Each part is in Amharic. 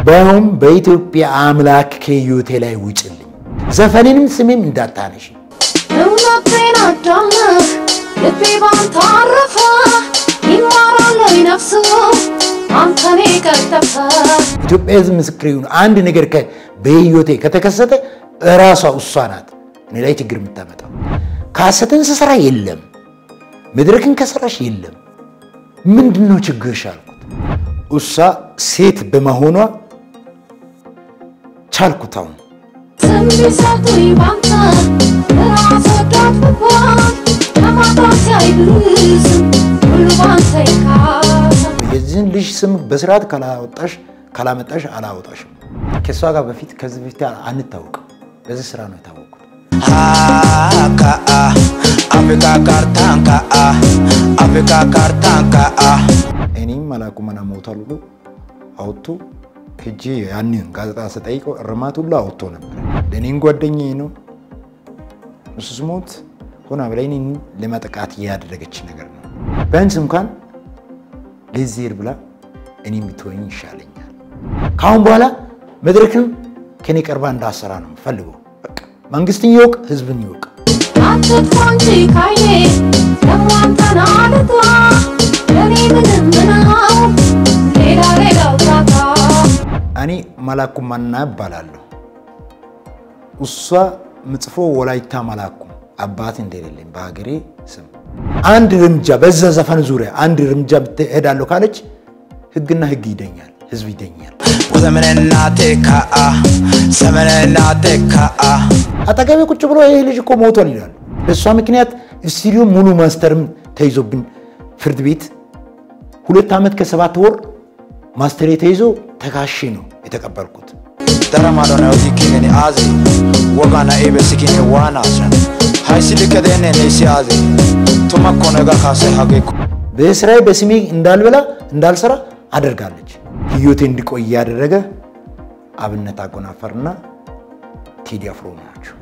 ባይሆን በኢትዮጵያ አምላክ ከህይወቴ ላይ ውጭልኝ። ዘፈኔንም ስሜም እንዳታነሽ። እውነቴን አዳምህ ልቤ ባንተ አረፈ ይማራል ወይ ነፍሱ አንተኔ ቀጠፈ ኢትዮጵያ ህዝብ ምስክር ይሁን። አንድ ነገር ከ- በህይወቴ ከተከሰተ እራሷ እሷ ናት እኔ ላይ ችግር የምታመጣው። ካሰትን ስሰራ የለም፣ መድረክን ከሰራሽ የለም። ምንድን ነው ችግርሽ አልኩት። እሷ ሴት በመሆኗ ቻልኩት። አሁን ስም ቢሰጡኝ ባንተ ራስ ወዳድ ብባል ከማጣት ሳይብስም ሁሉ ባንተ ይካሰ የዚህን ልጅ ስም በስርዓት ካላወጣሽ ካላመጣሽ አላወጣሽም። ከእሷ ጋር በፊት ከዚህ በፊት አንታወቅም። በዚህ ስራ ነው የታወቁት። Ka'a, Afrika kartan ka'a, Afrika kartan ka'a. እኔም መላኩ መና ሞቷል ብሎ አውጥቶ ሄጄ ያንን ጋዜጣ ስጠይቀው እርማት ሁሉ አውጥቶ ነበር። ለእኔም ጓደኛዬ ነው። እሱ ስሞት ሆና በላይ እኔን ለመጠቃት ያደረገች ነገር ነው። ቢያንስ እንኳን ለዜር ብላ እኔ ብትወኝ ይሻለኛል። ከአሁን በኋላ መድረክን ከኔ ቀርባ እንዳሰራ ነው ፈልገው። በቃ መንግስትን ይወቅ፣ ህዝብን ይወቅ። አትጥፋ እንጂ ካይኔ ደግሞ አንተን አልጥራ ለኔ ምንም ምናው ሌላ ሌላው ጣጣ እኔ መላኩ ማና እባላለሁ። እሷ ምጽፎ ወላይታ መላኩ አባት እንደሌለኝ በሀገሬ ስም አንድ እርምጃ በዛ ዘፈን ዙሪያ አንድ እርምጃ ብትሄዳለሁ ካለች ህግና ህግ ይደኛል፣ ህዝብ ይደኛል። ዘመንና ቴካአ ዘመንና ቴካአ አጠገቤ ቁጭ ብሎ ይህ ልጅ እኮ ሞቷል ይላሉ። በእሷ ምክንያት ስቱዲዮ ሙሉ ማስተርም ተይዞብን ፍርድ ቤት ሁለት ዓመት ከሰባት ወር ማስተሬ ተይዞ ተካሼ ነው የተቀበልኩት። daramadone odikkineni azi wogana ibesikine waanasan haysilikkedene neisi azi tumakkonega kase hagekko በስራዬ በስሜ እንዳልበላ እንዳልሰራ አደርጋለች። ህይወቴ እንዲቆይ ያደረገ አብነት አጎናፈርና ቴዲ አፍሮ ናቸው።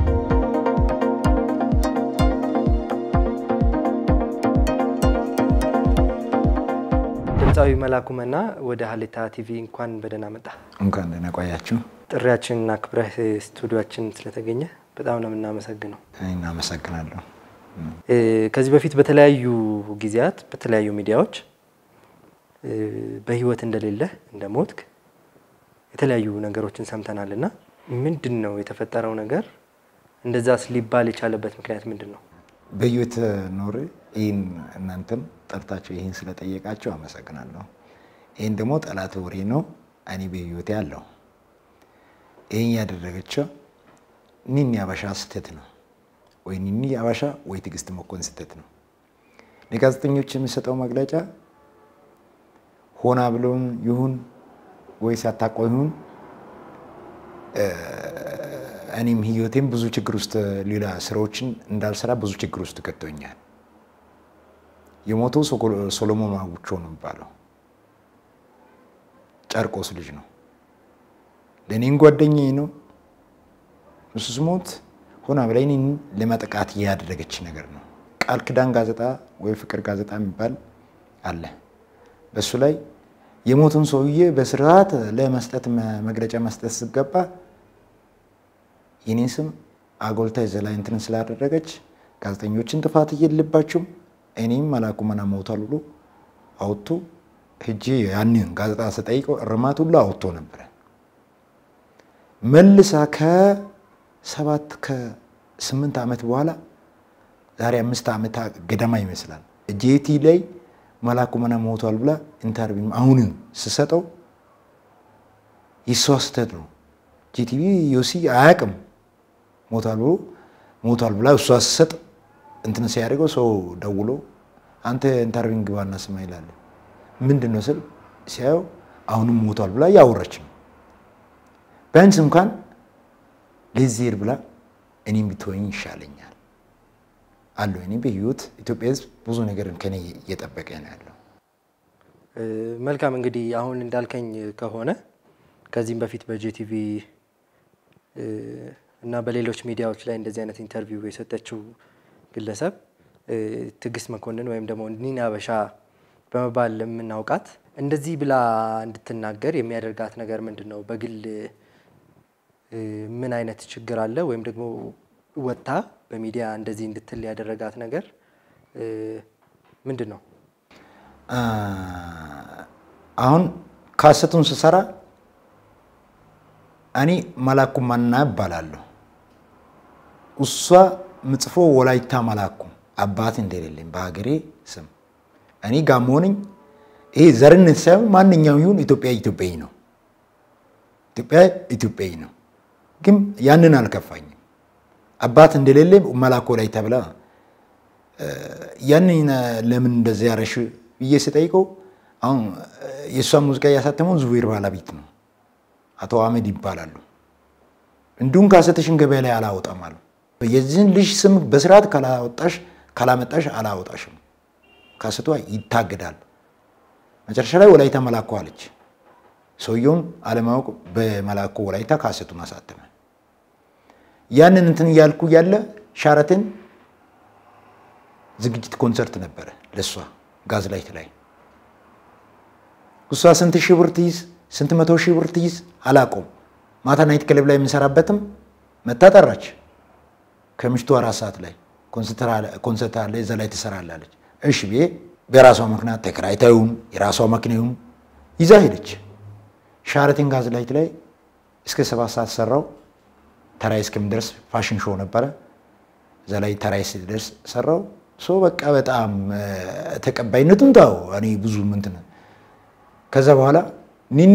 ድምፃዊ መላኩ መና ወደ ሀሌታ ቲቪ እንኳን በደህና መጣ። እንኳን ደህና ቆያችሁ። ጥሪያችንን አክብረህ ስቱዲዮችን ስለተገኘ በጣም ነው የምናመሰግነው። እኔ እናመሰግናለሁ። እ፣ ከዚህ በፊት በተለያዩ ጊዜያት በተለያዩ ሚዲያዎች እ፣ በህይወት እንደሌለህ እንደ ሞትክ የተለያዩ ነገሮችን ሰምተናል እና ምንድን ነው የተፈጠረው ነገር? እንደዛስ ሊባል የቻለበት ምክንያት ምንድን ነው? በህይወት ኖሬ ይህን እናንተም ጠርታቸው ይህን ስለጠየቃቸው አመሰግናለሁ። ይህን ደግሞ ጠላት ወሬ ነው። እኔ በህይወቴ አለሁ። ይህን ያደረገችው ኒኒ አበሻ ስህተት ነው ወይ ኒኒ አበሻ ወይ ትዕግስት መኮንን ስህተት ነው። ለጋዜጠኞች የሚሰጠው መግለጫ ሆና ብሎም ይሁን ወይ ሳታቆ ይሁን እኔም ህይወቴም ብዙ ችግር ውስጥ ሌላ ስራዎችን እንዳልሰራ ብዙ ችግር ውስጥ ከቶኛል። የሞተው ሶኮ- ሶሎሞን አጉቾ ነው የሚባለው ጨርቆስ ልጅ ነው። ለእኔም ጓደኛዬ ነው። እሱ ስሞት ሆና በላይ እኔን ለመጠቃት ያደረገች ነገር ነው። ቃል ኪዳን ጋዜጣ ወይ ፍቅር ጋዜጣ የሚባል አለ። በሱ ላይ የሞቱን ሰውዬ በስርዓት ለመስጠት መ- መግለጫ መስጠት ስገባ የኔን ስም አጎልታ ይዘ ላይ እንትን ስላደረገች ጋዜጠኞችን ጥፋት እየለባቸውም እኔም መላኩ መና ሞቷል ብሎ አውጥቶ ሄጄ ያንን ጋዜጣ ስጠይቀው እርማት ሁሉ አውጥቶ ነበረ። መልሳ ከሰባት ከስምንት ዓመት በኋላ ዛሬ አምስት ዓመት ገደማ ይመስላል ጄቲ ላይ መላኩ መና ሞቷል ብላ ኢንተርቪው አሁንም ስሰጠው የሷ ስህተት ነው። ጂቲቪ ዮሲ አያውቅም ሞቷል ብሎ ሞቷል ብላ እሷ ስሰጥ እንትን ሲያደርገው ሰው ደውሎ አንተ ኢንተርቪው ግባና ስማ ይላል። ምንድን ነው ስል ሲያየው አሁንም ሞቷል ብላ እያወራች ነው። ቢያንስ እንኳን ለዜር ብላ እኔም ብትወኝ ይሻለኛል አለሁ። እኔ በህይወት ኢትዮጵያ ህዝብ ብዙ ነገር ከኔ እየጠበቀ ነው ያለው። እ፣ መልካም እንግዲህ አሁን እንዳልከኝ ከሆነ ከዚህም በፊት በጄቲቪ እ፣ እና በሌሎች ሚዲያዎች ላይ እንደዚህ አይነት ኢንተርቪው የሰጠችው ግለሰብ እ፣ ትዕግስት መኮንን ወይም ደግሞ ኒና አበሻ በመባል የምናውቃት እንደዚህ ብላ እንድትናገር የሚያደርጋት ነገር ምንድን ነው? በግል እ፣ ምን አይነት ችግር አለ? ወይም ደግሞ ወጥታ በሚዲያ እንደዚህ እንድትል ያደረጋት ነገር እ፣ ምንድን ነው? አ፣ አሁን ካሰቱን ስሰራ እኔ መላኩ ማና እባላለሁ። እሷ ምጽፎ ወላይታ መላኩ አባት እንደሌለኝ በሀገሬ ስም እኔ ጋሞ ነኝ። ይሄ ዘርነት ሳይሆን ማንኛውም ይሁን ኢትዮጵያ ኢትዮጵያዊ ነው። ኢትዮጵያ ኢትዮጵያዊ ነው። ግን ያንን አልከፋኝም። አባት እንደሌለ መላኩ ወላይታ ብላ ያንን ለምን እንደዚህ ያረሽ ብዬ ስጠይቀው አሁን የእሷን ሙዚቃ እያሳተመው ዙቤር ባለቤት ነው፣ አቶ አህመድ ይባላሉ። እንዲሁም ካሰተሽን ገበያ ላይ አላወጣም አሉ። የዚህን ልጅ ስም በስርዓት ካላወጣሽ ካላመጣሽ አላወጣሽም፣ ካሰቷ ይታገዳል። መጨረሻ ላይ ወላይታ መላኩ አለች። ሰውየውም አለማወቅ በመላኩ ወላይታ ካሰቱን አሳተመ። ያንን እንትን እያልኩ ያለ ሻረትን ዝግጅት ኮንሰርት ነበረ ለእሷ ጋዝ ላይት ላይ እሷ ስንት ሺህ ብር ትይዝ ስንት መቶ ሺህ ብር ትይዝ አላውቀውም። ማታ ናይት ክለብ ላይ የምንሰራበትም መታ ጠራች። ከምሽቱ አራት ሰዓት ላይ ኮንሰርት አለ እዛ ላይ ትሰራላለች። እሺ ብዬ በራሷ ምክንያት ተከራይታዩም የራሷ መኪናዩም ይዛ ሄደች። ሻረቲን ጋዝ ላይት ላይ እስከ ሰባት ሰዓት ሰራው። ተራይ እስከምደርስ ፋሽን ሾው ነበረ። እዛ ላይ ተራይ ስደርስ ሰራው። ሶ በቃ በጣም ተቀባይነቱን ታው እኔ ብዙ ምንትን ከዛ በኋላ ኒኒ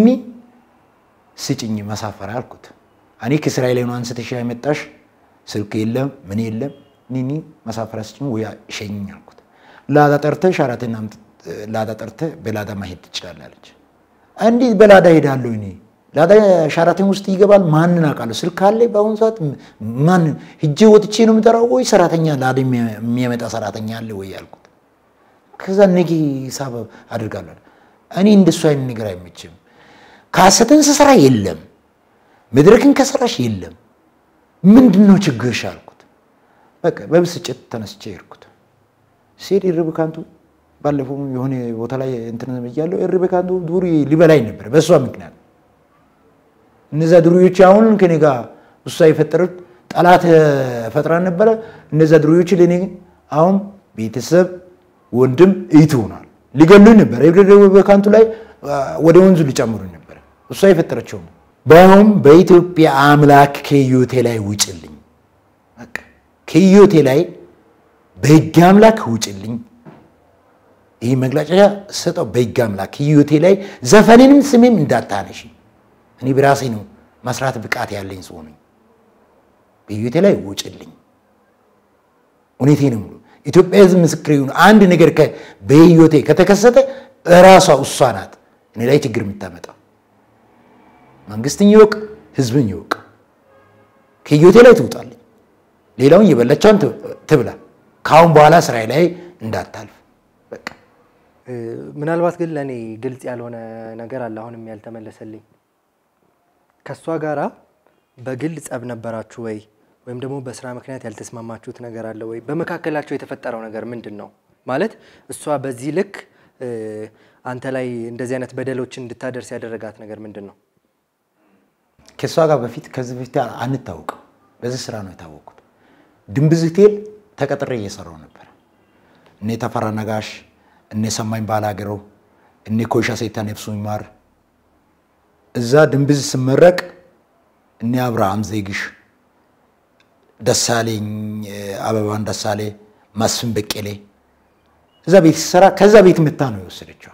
ስጭኝ መሳፈሪያ አልኩት። እኔ ከእስራኤል ነው አንስተሽ ያመጣሽ ስልክ የለም ምን የለም ኒኒ መሳፈሪያ ስጭኝ ወይ ሸኝ አልኩት። ላዳ ጠርተህ ሻራቴን ላዳ ጠርተህ በላዳ ማሄድ ትችላለህ አለች። እንዴት በላዳ ሄዳለሁ እኔ ላዳ ሻራቴን ውስጥ ይገባል? ማንን አውቃለሁ? ስልክ አለ በአሁኑ ሰዓት ማን ሂጄ ወጥቼ ነው የምጠራው ወይ ሰራተኛ ላዳ የሚያመጣ ሰራተኛ አለ ወይ አልኩት። ከዛ ነገ ሂሳብ አድርጋለሁ እኔ እንደሱ አይነት ነገር አይመችም። ካሰትን ስሰራ የለም፣ መድረክን ከሰራሽ የለም። ምንድን ነው ችግርሽ አልኩት። በቃ በብስጭት ተነስቼ ሄድኩት። ሲሄድ ኢርብካንቱ ባለፈው የሆነ ቦታ ላይ እንትን እያለሁ ኢርብካንቱ ዱሪ ሊበላኝ ነበር በእሷ ምክንያት። እነዛ ዱሪዎች አሁን ከኔ ጋር እሷ የፈጠሩት ጠላት ፈጥራን ነበረ። እነዛ ዱሪዎች ለእኔ አሁን ቤተሰብ፣ ወንድም እህት ሆኗል። ሊገሉኝ ነበር። በካንቱ ላይ ወደ ወንዙ ሊጨምሩኝ ነበር። እሷ የፈጠረችው ነው። በአሁን በኢትዮጵያ አምላክ ከህይወቴ ላይ ውጭልኝ፣ በቃ ከህይወቴ ላይ በህግ አምላክ ውጭልኝ። ይህ መግለጫ ሰጠው። በህግ አምላክ ከህይወቴ ላይ ዘፈኔንም ስሜም እንዳታነሺ። እኔ በራሴ ነው መስራት ብቃት ያለኝ ሰው ነኝ። በህይወቴ ላይ ውጭልኝ። እውነቴ ነው ሙሉ ኢትዮጵያ ህዝብ ምስክር ይሁን። አንድ ነገር በህይወቴ ከተከሰተ እራሷ እሷ ናት እኔ ላይ ችግር የምታመጣው። መንግስትን ይወቅ፣ ህዝብን ይወቅ። ከህይወቴ ላይ ትውጣለኝ። ሌላውን የበላቸውን ትብላ። ከአሁን በኋላ ስራዬ ላይ እንዳታልፍ በቃ። ምናልባት ግን ለእኔ ግልጽ ያልሆነ ነገር አለ፣ አሁንም ያልተመለሰልኝ። ከእሷ ጋራ በግል ጸብ ነበራችሁ ወይ? ወይም ደግሞ በስራ ምክንያት ያልተስማማችሁት ነገር አለ ወይ? በመካከላቸው የተፈጠረው ነገር ምንድን ነው? ማለት እሷ በዚህ ልክ አንተ ላይ እንደዚህ አይነት በደሎችን እንድታደርስ ያደረጋት ነገር ምንድን ነው? ከእሷ ጋር በፊት ከዚህ በፊት አንታወቅም። በዚህ ስራ ነው የታወቅኩት። ድንብዝ ሆቴል ተቀጥሬ እየሰራው ነበር። እኔ ተፈራ ነጋሽ፣ እኔ ሰማኝ ባላገረው፣ እኔ ኮይሻ ሴታ ነፍሱ ይማር እዛ ድንብዝ ስመረቅ እኔ አብርሃም ዜግሽ ደሳለኝ አበባን ደሳሌ መስፍን በቄሌ እዛ ቤት ሲሰራ ከዛ ቤት መታ ነው የወሰደችው።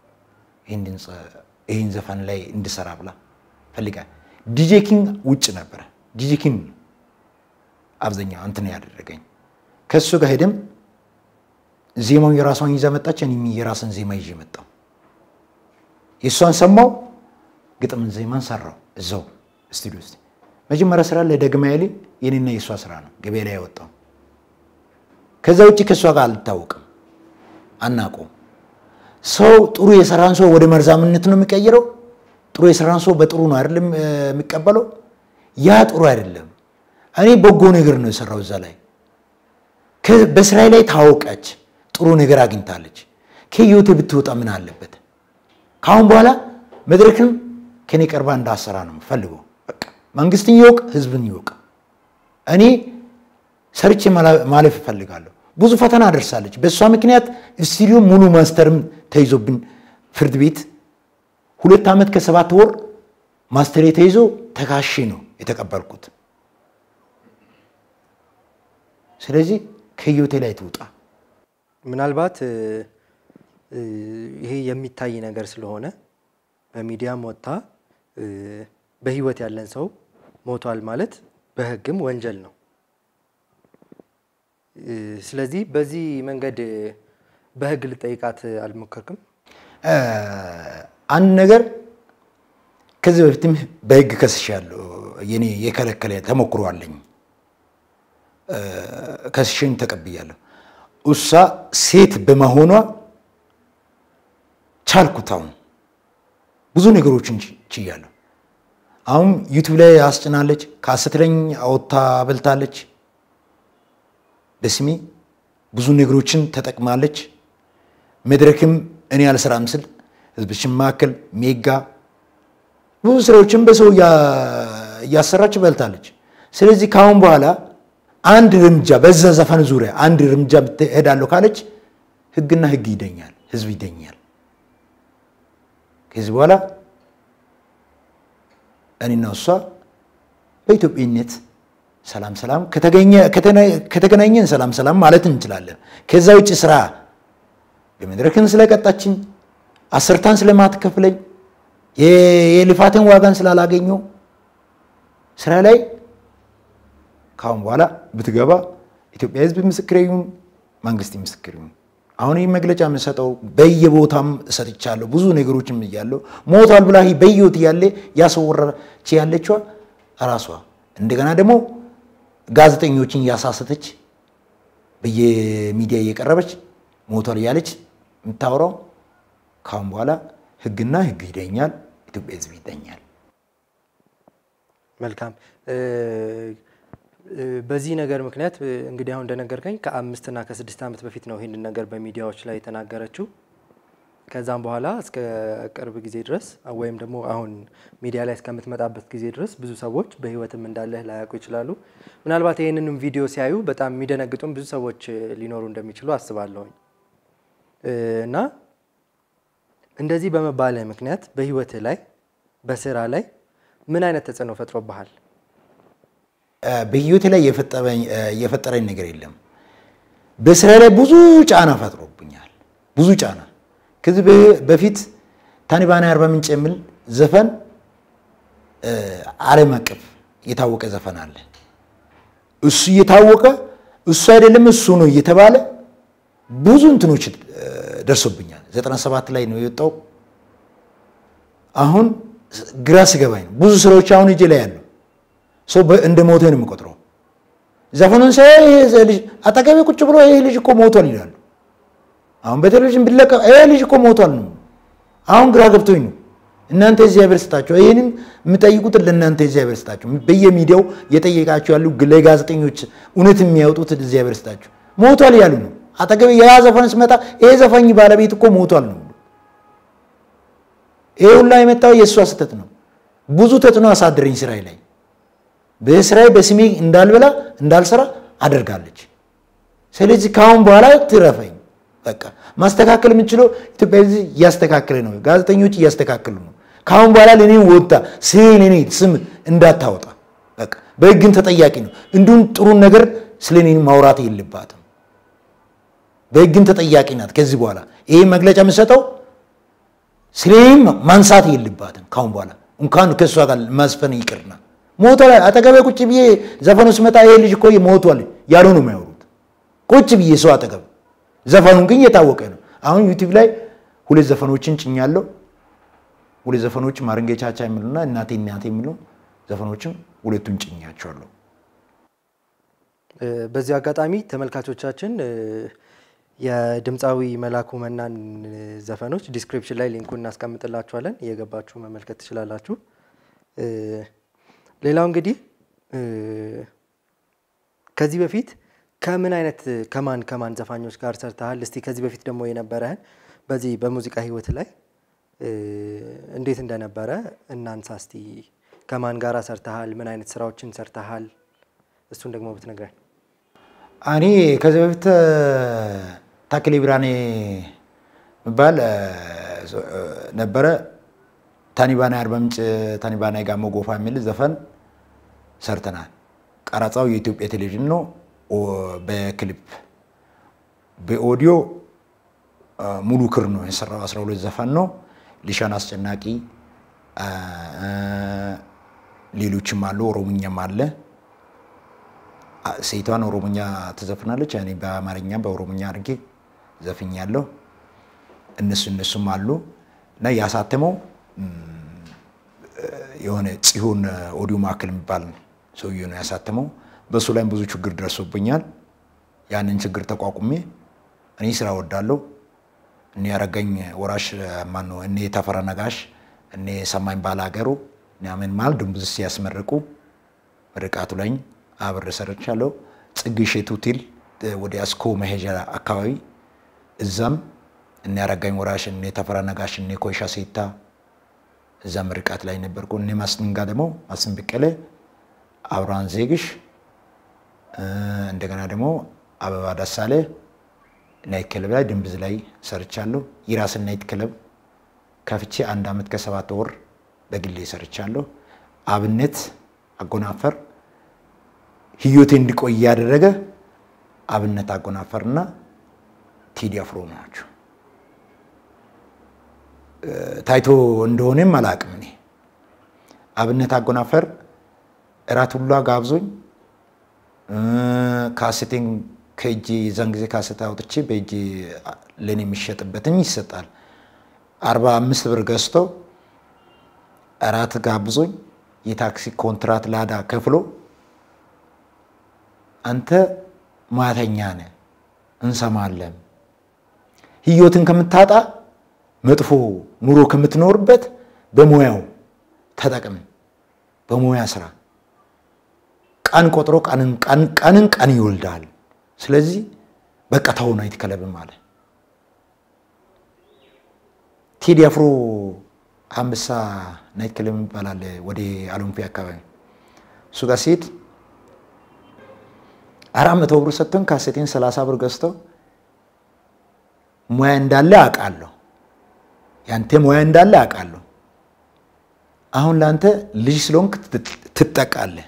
ይህን ዘፈን ላይ እንድሰራ ብላ ፈልጋ ዲጄ ኪንግ ውጭ ነበረ። ዲጄ ኪንግ አብዛኛው እንትን ያደረገኝ ከእሱ ጋር ሄደም ዜማውን የራሷን ይዛ መጣች። እኔም የራስን ዜማ ይዤ መጣው። የእሷን ሰማው፣ ግጥምን ዜማን ሰራው እዛው ስቱዲዮ ውስጥ። መጀመሪያ ስራ ለደግማ ያሌ የኔና የእሷ ስራ ነው ገበያ ላይ ያወጣው። ከዛ ውጭ ከእሷ ጋር አልታወቅም፣ አናውቀውም። ሰው ጥሩ የሰራን ሰው ወደ መርዛምነት ነው የሚቀይረው። ጥሩ የሰራን ሰው በጥሩ ነው አይደለም የሚቀበለው። ያ ጥሩ አይደለም። እኔ በጎ ነገር ነው የሰራው እዛ ላይ በስራዬ ላይ ታወቀች፣ ጥሩ ነገር አግኝታለች። ከህይወቴ ብትወጣ ምን አለበት? ከአሁን በኋላ መድረክም ከኔ ቀርባ እንዳሰራ ነው ፈልገው። በቃ መንግስትን ይወቅ፣ ህዝብን ይወቅ። እኔ ሰርቼ ማላ- ማለፍ እፈልጋለሁ። ብዙ ፈተና ደርሳለች። በእሷ ምክንያት ስቱዲዮ ሙሉ ማስተርም ተይዞብን ፍርድ ቤት ሁለት ዓመት ከሰባት ወር ማስተሬ ተይዞ ተካሼ ነው የተቀበልኩት። ስለዚህ ከህይወቴ ላይ ትውጣ። ምናልባት እ፣ እ፣ ይሄ የሚታይ ነገር ስለሆነ በሚዲያም ወጥታ እ፣ በህይወት ያለን ሰው ሞቷል ማለት በህግም ወንጀል ነው። እ፣ ስለዚህ በዚህ መንገድ እ፣ በህግ ልጠይቃት አልሞከርክም? እ፣ አንድ ነገር ከዚህ በፊትም በህግ ከስሻለሁ። የኔ የከለከለ ተሞክሮ አለኝ። እ፣ ከስሽን ተቀብያለሁ። እሷ ሴት በመሆኗ ቻልኩት። አሁን ብዙ ነገሮችን ች- ችያለሁ። አሁን ዩቱብ ላይ አስጭናለች፣ ከአሰትለኝ አወታ በልታለች። በስሜ ብዙ ነገሮችን ተጠቅማለች። መድረክም እኔ አልሰራም ስል ህዝብሽን መካከል ሜጋ ብዙ ስራዎችን በሰው እያ- እያሰራች በልታለች። ስለዚህ ከአሁን በኋላ አንድ እርምጃ በዛ ዘፈን ዙሪያ አንድ እርምጃ እሄዳለሁ ካለች ህግና ህግ ይደኛል፣ ህዝብ ይደኛል። ከዚህ በኋላ እኔና እሷ በኢትዮጵያነት ሰላም ሰላም ከተገኘ ከተነ- ከተገናኘን ሰላም ሰላም ማለት እንችላለን። ከዛ ውጭ ስራ በመድረክን ስለቀጣችኝ አስርታን ስለማትከፍለኝ የ- የልፋትን ዋጋን ስላላገኘው ስራ ላይ ካሁን በኋላ ብትገባ ኢትዮጵያ ህዝብ ምስክር ይሁን፣ መንግስት ምስክር ይሁን። አሁን ይህ መግለጫ የምሰጠው በየቦታም እሰጥቻለሁ። ብዙ ነገሮችም እያለሁ ሞቷል ብላ በህይወት እያለ ያስወረች ያለችዋ ራሷ እንደገና ደግሞ ጋዜጠኞችን እያሳሰተች በየሚዲያ እየቀረበች ሞቷል እያለች የምታወራው ካሁን በኋላ ህግና ህግ ይደኛል፣ ኢትዮጵያ ህዝብ ይደኛል። መልካም እ፣ እ፣ በዚህ ነገር ምክንያት እ፣ እንግዲህ አሁን እንደነገርከኝ ከአምስትና ከስድስት ዓመት በፊት ነው ይህንን ነገር በሚዲያዎች ላይ የተናገረችው። ከዛም በኋላ እስከ ቅርብ ጊዜ ድረስ ወይም ደግሞ አሁን ሚዲያ ላይ እስከምትመጣበት ጊዜ ድረስ ብዙ ሰዎች በህይወትም እንዳለህ ላያውቁ ይችላሉ። ምናልባት ይህንንም ቪዲዮ ሲያዩ በጣም የሚደነግጡም ብዙ ሰዎች እ፣ ሊኖሩ እንደሚችሉ አስባለሁኝ እ፣ እና እንደዚህ በመባልህ ምክንያት በህይወትህ ላይ በስራ ላይ ምን አይነት ተጽዕኖ ፈጥሮብሃል? በህይወቴ ላይ የፈጠረኝ የፈጠረኝ ነገር የለም። በስራ ላይ ብዙ ጫና ፈጥሮብኛል። ብዙ ጫና ከዚህ በ- በፊት ታኒባና አርባ ምንጭ የሚል ዘፈን እ፣ ዓለም አቀፍ የታወቀ ዘፈን አለ። እሱ እየታወቀ እሱ አይደለም እሱ ነው እየተባለ ብዙ እንትኖች እ፣ ደርሶብኛል። 97 ላይ ነው የወጣው። አሁን ግራ ስገባኝ ነው ብዙ ስራዎች አሁን እጄ ላይ ያለው ሰው በ- እንደ ሞተ ነው የምቆጥረው። ዘፈኑን ሳይ ይሄ ልጅ አጠገቤ ቁጭ ብሎ ይሄ ልጅ እኮ ሞቷል ይላሉ። አሁን በቴሌቪዥን ቢለቀቅ ይሄ ልጅ እኮ ሞቷል ነው። አሁን ግራ ገብቶኝ ነው። እናንተ እግዚአብሔር ስጣቸው። ይህንን የምጠይቁት ለእናንተ እግዚአብሔር ስጣቸው። በየሚዲያው የጠየቃቸው ያሉ ለጋዜጠኞች እውነት የሚያወጡት እግዚአብሔር ስጣቸው። ሞቷል ያሉ ነው። አጠገቤ ያ ዘፈን ስመጣ ይሄ ዘፋኝ ባለቤት እኮ ሞቷል ነው። ይሄ ሁላ የመጣው የእሷ ስህተት ነው። ብዙ ተጽዕኖ አሳደረኝ ስራዬ ላይ በስራዬ በስሜ እንዳልበላ እንዳልሰራ አደርጋለች። ስለዚህ ከአሁን በኋላ ትረፈኝ። በቃ ማስተካከል የምንችለው ኢትዮጵያ ሕዝብ እያስተካከለ ነው፣ ጋዜጠኞች እያስተካከሉ ነው። ከአሁን በኋላ ለእኔ ወጣ ስለ እኔ ስም እንዳታወጣ በቃ በህግን ተጠያቂ ነው። እንዲሁም ጥሩን ነገር ስለ እኔ ማውራት የለባትም። በህግን ተጠያቂ ናት። ከዚህ በኋላ ይሄ መግለጫ የምሰጠው ስለ እኔም ማንሳት የለባትም። ከአሁን በኋላ እንኳን ከእሷ ጋር ማስፈን ይቅርና ሞቷል። አጠገቤ ቁጭ ብዬ ዘፈኑ ስመጣ ይሄ ልጅ እኮ ሞቷል ያሉ ነው የሚያወሩት። ቁጭ ብዬ ሰው አጠገብ ዘፈኑን ግን የታወቀ ነው። አሁን ዩቲዩብ ላይ ሁለት ዘፈኖችን ጭኛለሁ። ሁለት ዘፈኖች ማረንጌ ቻቻ የሚሉና እናቴ እናቴ የሚሉ ዘፈኖችን ሁለቱን ጭኛቸዋለሁ። እ፣ በዚህ አጋጣሚ ተመልካቾቻችን እ፣ የድምፃዊ መላኩ መናን እ፣ ዘፈኖች ዲስክሪፕሽን ላይ ሊንኩን እናስቀምጥላችኋለን እየገባችሁ መመልከት ትችላላችሁ። እ፣ ሌላው እንግዲህ እ፣ ከዚህ በፊት ከምን አይነት ከማን ከማን ዘፋኞች ጋር ሰርተሃል? እስቲ ከዚህ በፊት ደግሞ የነበረህን በዚህ በሙዚቃ ህይወት ላይ እ፣ እ፣ እንዴት እንደነበረ እናንሳ እስቲ። ከማን ጋራ ሰርተሃል? ምን አይነት ስራዎችን ሰርተሃል? እሱን ደግሞ ብትነግረን። እኔ ከዚህ በፊት ታክሌ ብርሃኔ የሚባል እ፣ ነበረ። ታኒባና አርባ ምንጭ ታኒባና ጋሞ ጎፋ የሚል ዘፈን ሰርተናል። ቀረጻው የኢትዮጵያ ቴሌቪዥን ነው። ኦ- በክሊፕ በኦዲዮ አ፣ ሙሉ ክር ነው የሰራው። 12 ዘፈን ነው። ሊሻን አስጨናቂ አ፣ አ፣ ሌሎችም አሉ። ኦሮምኛም አለ። አ፣ ሴቷን ኦሮሞኛ ትዘፍናለች። እኔ በአማርኛ በኦሮሞኛ አድርጌ ዘፍኛለሁ። እነሱ እነሱም አሉ እና ያሳተመው እም፣ የሆነ ጽዮን ኦዲዮ ማዕከል የሚባል ሰውዬ ነው ያሳተመው። በእሱ ላይም ብዙ ችግር ደርሶብኛል። ያንን ችግር ተቋቁሜ እኔ ስራ ወዳለሁ። እኔ ያረገኝ ወራሽ ማን ነው? እኔ ተፈራ ነጋሽ፣ እኔ ሰማኝ ባላገሩ ምናምን ማል ድንቡዝ ሲያስመርቁ ምርቃቱ ላይ አብሬ ሰርቻለሁ። ጽጌ ሼቱ ሆቴል ወደ አስኮ መሄጃ አካባቢ እዛም እኔ ያረጋኝ ወራሽ፣ እኔ ተፈራ ነጋሽ፣ እኔ ኮይሻ ሴታ እዛ ምርቃት ላይ ነበርኩ። እኔ ማስንጋ ደግሞ ማስን በቀለ፣ አብርሃን ዜግሽ እ፣ እንደገና ደግሞ አበባ ደሳሌ ናይት ክለብ ላይ ድንብዝ ላይ ሰርቻለሁ። የራስን ናይት ክለብ ከፍቼ አንድ ዓመት ከሰባት ወር በግሌ ሰርቻለሁ። አብነት አጎናፈር ህይወቴ እንዲቆይ ያደረገ አብነት አጎናፈርና ቴዲ አፍሮ ናቸው። እ፣ ታይቶ እንደሆነም አላውቅም። እኔ አብነት አጎናፈር እራት ሁላ ጋብዞኝ እ፣ ካሴቴን ከእጄ የዛን ጊዜ ካሴት አውጥቼ በእጄ ለእኔ የሚሸጥበትን ይሰጣል። አርባ አምስት ብር ገዝቶ እራት ጋብዞኝ የታክሲ ኮንትራት ላዳ ከፍሎ አንተ ማተኛ ነህ እንሰማለን፣ ህይወትን ከምታጣ መጥፎ ኑሮ ከምትኖርበት በሙያው ተጠቅም፣ በሙያ ስራ ቀን ቆጥሮ ቀንን ቀን ቀንን ቀን ይወልዳል። ስለዚህ በቃ ተው ናይት ክለብም አለ። ቴዲ አፍሮ አንበሳ ናይት ክለብ ይባላል ወደ አሎምፒ አካባቢ እሱ ጋር ሲሄድ አራት መቶ ብር ሰጥቶን ካሴቴን ሰላሳ ብር ገዝተው ሙያ እንዳለ አውቃለሁ፣ ያንተ ሙያ እንዳለ አውቃለሁ። አሁን ለአንተ ልጅ ስለሆንክ ትጠቃለህ።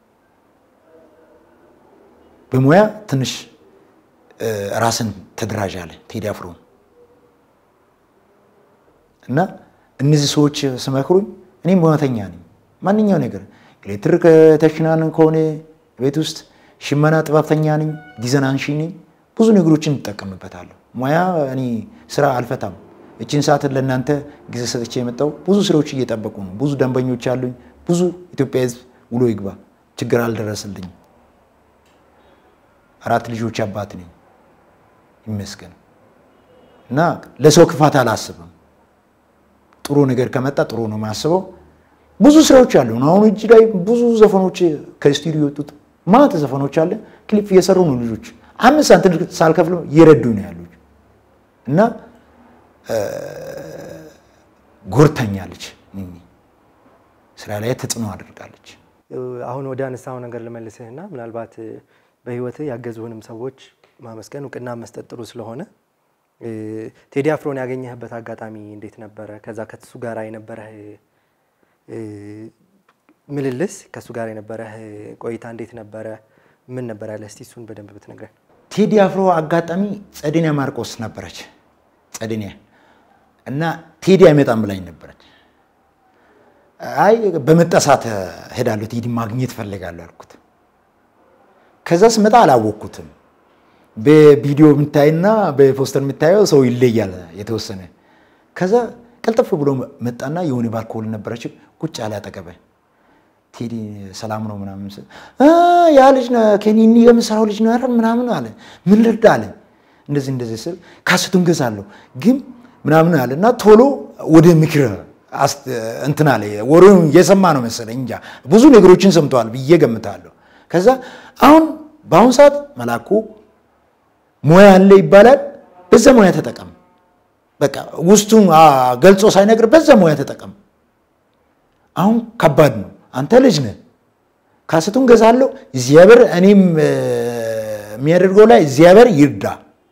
በሙያ ትንሽ እ፣ ራስን ተደራጃለህ። ቴዲ አፍሮ እና እነዚህ ሰዎች ስመክሩኝ እኔም ሙያተኛ ነኝ። ማንኛው ነገር ኤሌክትሪክ ተሽናን ከሆነ ቤት ውስጥ ሽመና ጥበብተኛ ነኝ፣ ዲዛይን አንሺ ነኝ። ብዙ ነገሮችን እንጠቀምበታለሁ። ሙያ እኔ ስራ አልፈታም። እችን ሰዓትን ለእናንተ ጊዜ ሰጥቼ የመጣው ብዙ ስራዎች እየጠበቁ ነው። ብዙ ደንበኞች አሉኝ። ብዙ ኢትዮጵያ ሕዝብ ውሎ ይግባ ችግር አልደረስልኝም። አራት ልጆች አባት ነኝ ይመስገን። እና ለሰው ክፋት አላስብም። ጥሩ ነገር ከመጣ ጥሩ ነው የማስበው። ብዙ ስራዎች አሉ። አሁን እጅ ላይ ብዙ ዘፈኖች ከስቱዲዮ የወጡት ማት ዘፈኖች አለ። ክሊፕ እየሰሩ ነው ልጆች። አምስት ሳንቲም ሳልከፍል እየረዱ ነው ያሉት እና ጎርተኛለች። ስራ ላይ ተጽዕኖ አድርጋለች። አሁን ወደ አነሳው ነገር ልመልስህና ምናልባት በህይወትህ ያገዙህንም ሰዎች ማመስገን እውቅና መስጠት ጥሩ ስለሆነ እ፣ ቴዲ አፍሮን ያገኘህበት አጋጣሚ እንዴት ነበረ? ከዛ ከሱ ጋር የነበረህ እ፣ ምልልስ ከሱ ጋር የነበረህ ቆይታ እንዴት ነበረ? ምን ነበር ያለ? እስቲ እሱን በደንብ ብትነግረን። ቴዲ አፍሮ አጋጣሚ ጸደኒያ ማርቆስ ነበረች። ጸደኒያ እና ቴዲ አይመጣም ብላኝ ነበረች። አይ በመጠሳት ሄዳለሁ ቴዲ ማግኘት ፈልጋለሁ አልኩት። ከዛ ስመጣ አላወቅኩትም። በቪዲዮ የምታይና በፖስተር የምታየው ሰው ይለያል የተወሰነ። ከዛ ቀልጠፍ ብሎ መጣና የሆነ ባልኮል ነበረች ቁጭ አለ አጠገበ። ቴዲ ሰላም ነው ምናምን ስል እ ያ ልጅ ነው ከኒኒ የምሰራው ልጅ ነው አይደል ምናምን አለ። ምን ልርዳ አለ። እንደዚህ እንደዚህ ስል ካስቱን ገዛለሁ ግን ምናምን አለ እና ቶሎ ወደ ምክር አስ- እንትን አለ። ወሬውን እየሰማ ነው መሰለኝ እንጃ ብዙ ነገሮችን ሰምተዋል ብዬ ገምታለሁ። ከዛ አሁን በአሁኑ ሰዓት መላኩ ሙያ አለ ይባላል። በዛ ሙያ ተጠቀም፣ በቃ ውስጡን አ፣ ገልጾ ሳይነግር በዛ ሙያ ተጠቀም። አሁን ከባድ ነው። አንተ ልጅ ነህ። ካሰቱን ገዛለሁ እግዚአብሔር እኔም እ፣ የሚያደርገው ላይ እግዚአብሔር ይርዳ።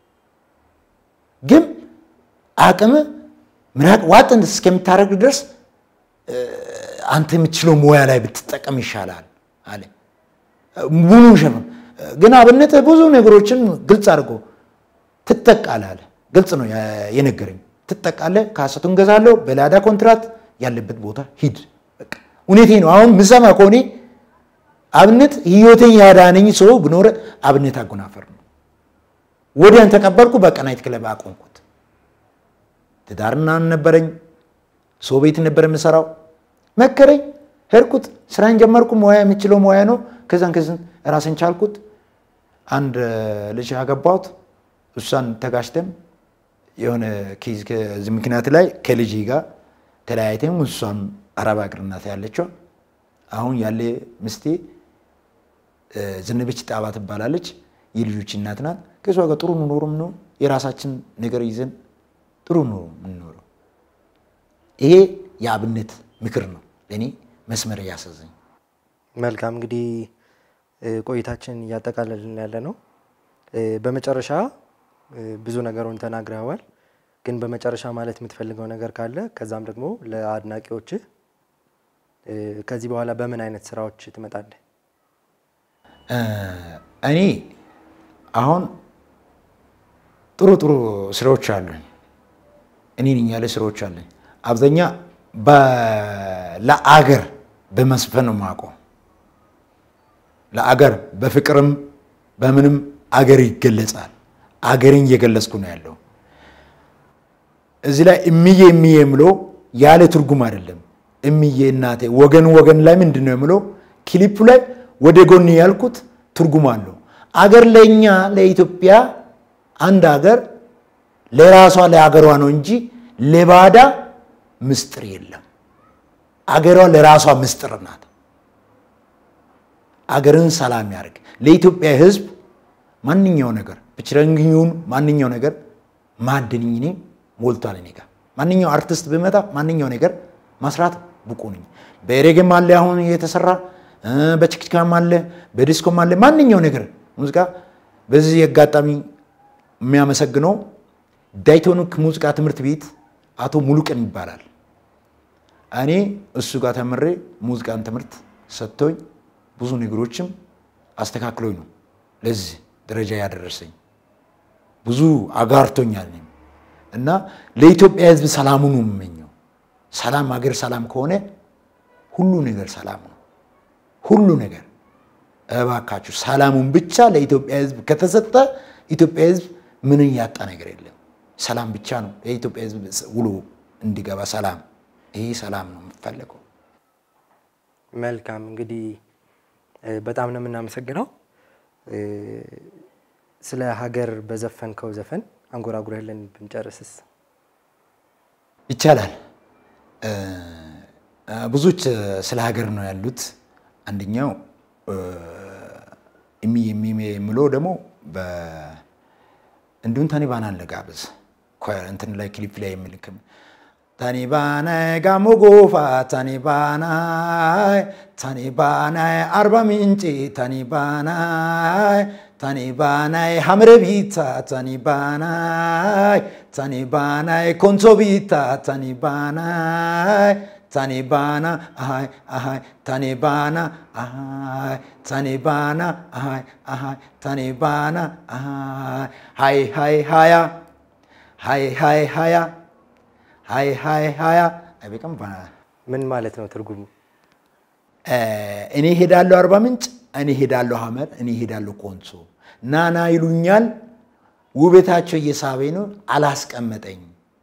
ግን አቅም ምራቅ ዋጥ እስከምታደርግ ድረስ እ፣ አንተ የምትችለው ሙያ ላይ ብትጠቀም ይሻላል አለ። ሙሉ ሸፍን ግን አብነት ብዙ ነገሮችን ግልጽ አድርጎ ትጠቃለህ አለ። ግልጽ ነው ያ- የነገረኝ። ትጠቃለህ፣ ካሰቱን ገዛለሁ፣ በላዳ ኮንትራት ያለበት ቦታ ሂድ። በቃ እውነቴ ነው። አሁን ምሰማ ከሆነ አብነት ህይወቴን ያዳነኝ ሰው ብኖረ አብነት አጎናፈር ነው። ወዲያን ተቀበልኩ። በቃ ናይት ክለብ አቆምኩት። ትዳርና ነበረኝ። ሰው ቤት ነበር የምሰራው። መከረኝ፣ ሄድኩት፣ ስራን ጀመርኩ። ሙያ የምችለው ሙያ ነው። ከዛን ከዝን ራስን ቻልኩት። አንድ ልጅ ያገባሁት እሷን ተጋጭተን የሆነ ኬዝ ከዚህ ምክንያት ላይ ከልጅ ጋር ተለያይተን እሷም አረብ ሀገር ናት ያለችው። አሁን ያለ ምስቴ እ፣ ዝንብች ጣባ ትባላለች። የልጆች እናት ናት። ከሷ ጋር ጥሩ ኑሮም ነው የራሳችን ነገር ይዘን ጥሩ ኑሮ የምንኖረው። ይሄ የአብነት ምክር ነው ለእኔ መስመር እያሰዘኝ መልካም እንግዲህ እ፣ ቆይታችን እያጠቃለልን ያለ ነው። እ፣ በመጨረሻ እ፣ ብዙ ነገሩን ተናግረዋል። ግን በመጨረሻ ማለት የምትፈልገው ነገር ካለ ከዛም ደግሞ ለአድናቂዎችህ እ፣ ከዚህ በኋላ በምን አይነት ስራዎች ትመጣለህ? እ፣ እኔ አሁን ጥሩ ጥሩ ስራዎች አሉኝ። እኔ ነኝ ያለ ስራዎች አሉኝ። አብዛኛ በ- ለአገር በመስፈን ነው የማውቀው። ለአገር በፍቅርም በምንም አገር ይገለጻል። አገርን እየገለጽኩ ነው ያለው። እዚህ ላይ እምዬ እምዬ የምለው ያለ ትርጉም አይደለም። እምዬ እናቴ ወገን ወገን ላይ ምንድን ነው የምለው ክሊፑ ላይ ወደ ጎን ያልኩት ትርጉም አለው። አገር ለእኛ ለኢትዮጵያ አንድ አገር ለራሷ ለአገሯ ነው እንጂ ለባዳ ምስጢር የለም። አገሯ ለራሷ ምስጢር ናት። አገርን ሰላም ያደርግ ለኢትዮጵያ ሕዝብ ማንኛው ነገር ብችረንግኙን ማንኛው ነገር ማድንኝ ሞልቷል። እኔ ጋር ማንኛው አርቲስት ብመጣ ማንኛው ነገር ማስራት ብቁ ነኝ። በሬጌም አለ አሁን የተሰራ እ፣ በችክችካም አለ በዲስኮም አለ ማንኛው ነገር ሙዚቃ። በዚህ አጋጣሚ የሚያመሰግነው ዳይቶኒክ ሙዚቃ ትምህርት ቤት አቶ ሙሉቀን ይባላል። እኔ እሱ ጋር ተምሬ ሙዚቃን ትምህርት ሰጥቶኝ ብዙ ነገሮችም አስተካክሎኝ ነው ለዚህ ደረጃ ያደረሰኝ። ብዙ አጋርቶኛል እኔም እና ለኢትዮጵያ ሕዝብ ሰላሙ ነው የምመኘው። ሰላም ሀገር ሰላም ከሆነ ሁሉ ነገር ሰላም ነው። ሁሉ ነገር እባካችሁ ሰላሙን ብቻ ለኢትዮጵያ ሕዝብ ከተሰጠ ኢትዮጵያ ሕዝብ ምንን ያጣ ነገር የለም። ሰላም ብቻ ነው የኢትዮጵያ ሕዝብ ውሎ እንዲገባ ሰላም። ይሄ ሰላም ነው የምፈለገው። መልካም እንግዲህ እ፣ በጣም ነው የምናመሰግነው እ፣ ስለ ሀገር በዘፈንከው ዘፈን አንጎራጉረህልን ብንጨርስስ? ይቻላል። እ፣ ብዙዎች ስለ ሀገር ነው ያሉት። አንደኛው እ፣ እሚ እሚ የምለው ደግሞ በ- እንዲሁም ታኒባናን ለጋብዝ ኳየር እንትን ላይ ክሊፕ ላይ የምልክም ታኒባናይ ጋሞ ጎፋ ታኒባናይ ታኒባናይ አርባ ምንጭ ታኒባናይ ታኒባናይ ሐምረ ቢታ ታኒባናይ ታኒባናይ ኮንሶ ቢታ ታኒባናይ ታኒባና አሃይ አሃይ ታኒባና አሃይ ታኒባና አሃይ አሃይ ታኒባና አሃይ ሃይ ሃይ ሃያ ሃይ ሃይ ሃያ ሃይ ሃይ ሃያ አይበቃም። ምን ማለት ነው ትርጉሙ? እኔ ሄዳለሁ አርባ ምንጭ፣ እኔ ሄዳለሁ ሐመር፣ እኔ ሄዳለሁ ኮንሶ። ናና ይሉኛል ውበታቸው እየሳበኝ ነው አላስቀመጠኝ።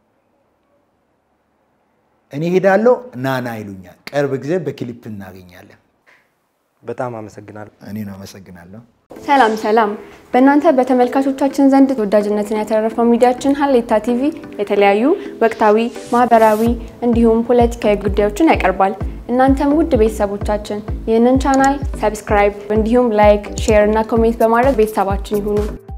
እኔ ሄዳለሁ ናና ይሉኛል። ቅርብ ጊዜ በክሊፕ እናገኛለን። በጣም አመሰግናለሁ። እኔን አመሰግናለሁ። ሰላም ሰላም። በእናንተ በተመልካቾቻችን ዘንድ ተወዳጅነትን ያተረፈው ሚዲያችን ሀሌታ ቲቪ የተለያዩ ወቅታዊ፣ ማህበራዊ እንዲሁም ፖለቲካዊ ጉዳዮችን ያቀርባል። እናንተም ውድ ቤተሰቦቻችን ይህንን ቻናል ሰብስክራይብ እንዲሁም ላይክ፣ ሼር እና ኮሜንት በማድረግ ቤተሰባችን ይሁኑ።